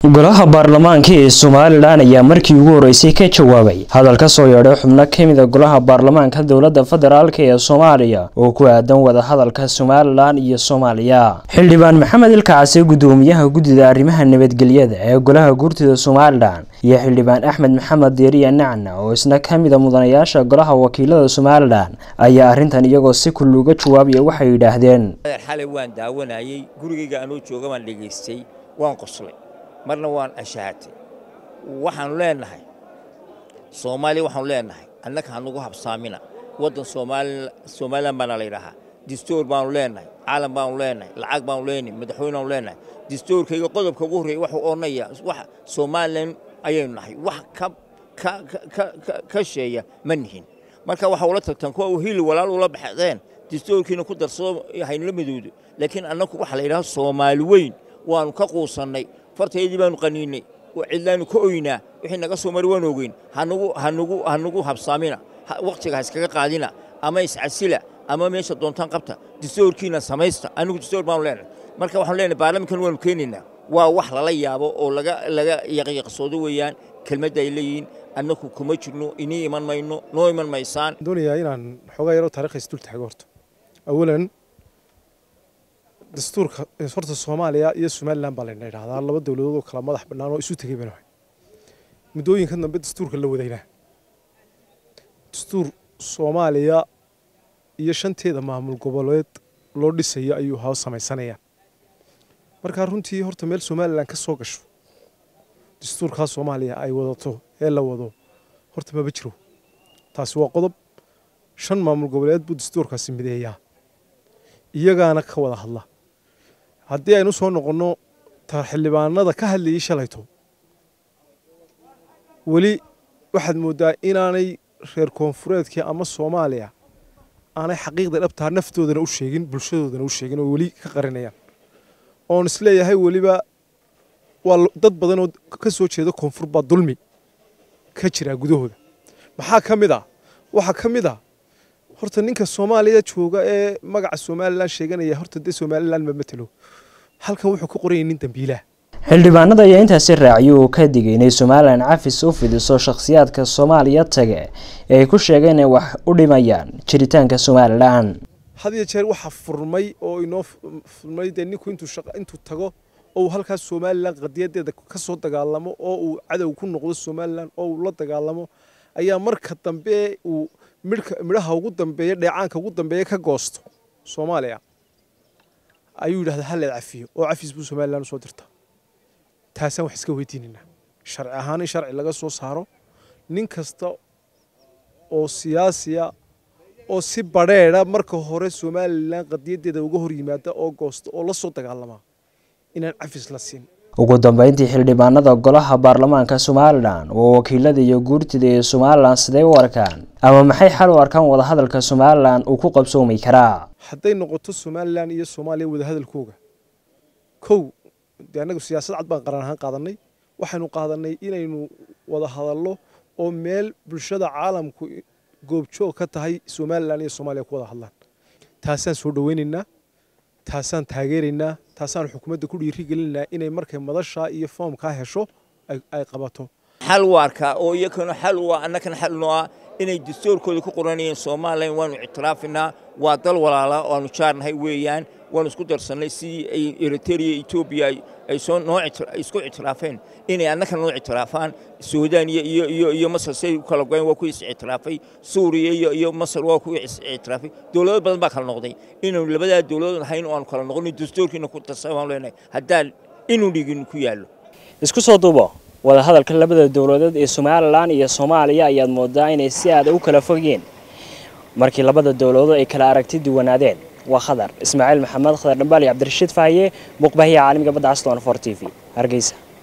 golaha baarlamaanka ee somalilan ayaa markii ugu horeysay ka jawaabay hadal ka soo yeedhay xubno ka mida golaha baarlamaanka dowladda federaalk ee soomaaliya oo ku aadan wadahadalka somalilan iyo soomaaliya xildhibaan maxamed ilkacase gudoomiyaha guddida arrimaha nabadgelyada ee golaha guurtida somalilan iyo xildhibaan axmed maxamed deeriya nacna oo isna ka mida mudanayaasha golaha wakiilada somalilan ayaa arrintan iyagoo si kul uga jawaabaya waxay yidhaahdeen xalay waan daawanayey gurigayga anuu jooga baan dhegaystay waan qoslay marna waan ashahatay waxaanu leenahay soomaaliya waxaanu leenahay annaka hanugu habsaamina waddan somalilan baana layidhaahaa distoor baanu leenahay caalam baanu leenahay lacag baanu leenahay madaxweyneaanu leenahay distoorkayga qodobka ugu horreeya waxuu odhanaya wax somalilan ayaynu nahay wax ka sheeya ma nihin marka waxa ula tagtaan kuwa uu hili walaal ula baxdeen distoorkiina ku darsado haynla midowdo laakiin annaku waxa la yidhaha soomaali weyn waanu ka quusannay fartaydii baanu qaniinay cidlaanu ka oynaa wixii naga soo mari waan ogeyn hanugu habsaamina wakhtiga ha iskaga qaadina ama iscasila ama meesha doontaan qabta distoorkiina samaysta anigu distoor baanu leenahay marka waxaanu leenahay baarlamankan waanu keenaynaa waa wax lala yaabo oo laga yaqyaqsoodo weeyaan kelmadda ay leeyihiin annaku kuma jirno inii iman mayno noo iman maysaan doonayaa inaan xoogaa yaroo taarikhaysa dul taago horto awalan dastuurka horta soomaaliya iyo somalilan baa layna idhahdaa laba dowladood oo kala madax bannaan oo isu tegay banahay muddooyinka dambe dastuurka la wadaynaa dastuur soomaaliya iyo shanteeda maamul goboleed loo dhisayo ayuu haw samaysanayaan markaa runtii horta meel somalilan ka soo gasho dastuurkaa soomaaliya ay wadato ee la wado horta maba jiro taasi waa qodob shan maamul goboleed buu dastuurkaasi mideeyaa iyagaana ka wada hadla haddii aynu soo noqonno xildhibaanada ka hadlayay shalayto weli waxaad mooddaa inaanay reer koonfureedkii ama soomaaliya aanay xaqiiqda dhabtaa naftoodana u sheegin bulshadoodana u sheegin oo weli ka qarinayaan oon isleeyahay weliba waa dad badan oo ka soo jeeda koonfur baa dulmi ka jiraa gudahooda maxaa ka mid ah waxaa ka mid ah horta ninka soomaaliya jooga ee magaca somalilan sheeganaya horta dee somalilan ma matelo halkan wuxuu ka qoranyay nin dambiilaha xildhibaanada ayaa intaasi raaciyay uu ka digay inay somalilan cafis u fidiso shakhsiyaadka soomaaliya tage ee ay ku sheegeen inay wax u dhimayaan jiritaanka somalilan had iyo jeer waxaa furmay oo inoo furmay dee ninku intuu tago oo uu halkaas somalilan qadiyadeeda ka soo dagaalamo oo uu cadow ku noqdo somalilan oo uu la dagaalamo ayaa marka dambe uu midhaha ugu dambeeya dheecaanka ugu dambeeya ka goosto soomaaliya ayuu yidhahdaa halleed cafiyo oo cafis buu somalilan usoo dirtaa taasaan wax iska weydiinaynaa sharci ahaan in sharci laga soo saaro nin kasta oo siyaasiya oo si badheedha marka hore somalilan qadiyadeeda uga hor yimaada oo goosta oo la soo dagaalamaa inaan cafis la siin ugu dambeyntii xildhibaanada golaha baarlamaanka somalilan oo wakiilada iyo guurtida ee somalilan siday u arkaan ama maxay xal u arkaan wadahadalka somalilan uu ku qabsoomi karaa hadday noqoto somalilan iyo soomaaliya wadahadalkooga kow dee annagu siyaasad cad baan qaran ahaan qaadanay waxaynu qaadanay inaynu wada hadallo oo meel bulshada caalamku goobjoog ka tahay somalilan iyo soomaaliya ku wada hadlaan taasaan soo dhoweynaynaa taasaan taageeraynaa taasaan xukuumadda ku dhiirigelinaynaa inay markay madashaa iyo foomkaa hesho ay qabato xal u arkaa oo iyakana xal u ah annakana xal noo ah inay dastuurkooda ku qoranayeen soomaalilan waanu ictiraafinaa waa dal walaala oo aanu jaarnahay weeyaan waanu isku darsannay sidii ay eritrea etoobiya ay soo noo isku ictiraafeen inay annakana noo ictiraafaan suudaan iyo iyo iyo iyo masar say u kala goyeen waa kuwii is ictiraafay suuriya iyo iyo masar waa kuwii is ictiraafay dowlado badan baa kala noqday inaynu labadaa dowladood ahayn oo aanu kala noqonin dastuurkiina ku darsan waan leenahay haddaan inuu dhigin ku yaallo isku soo duubo wadahadalka labada dowladood ee somalilan iyo soomaaliya ayaad moodaa inay si aada u kala fogyiin markii labada dowladood ay kala aragti duwanaadeen waa khadar ismaaciil maxamed khadar dhambaal iyo cabdirashiid faaye muuqbahiya caalamiga badda aston for t v hargeysa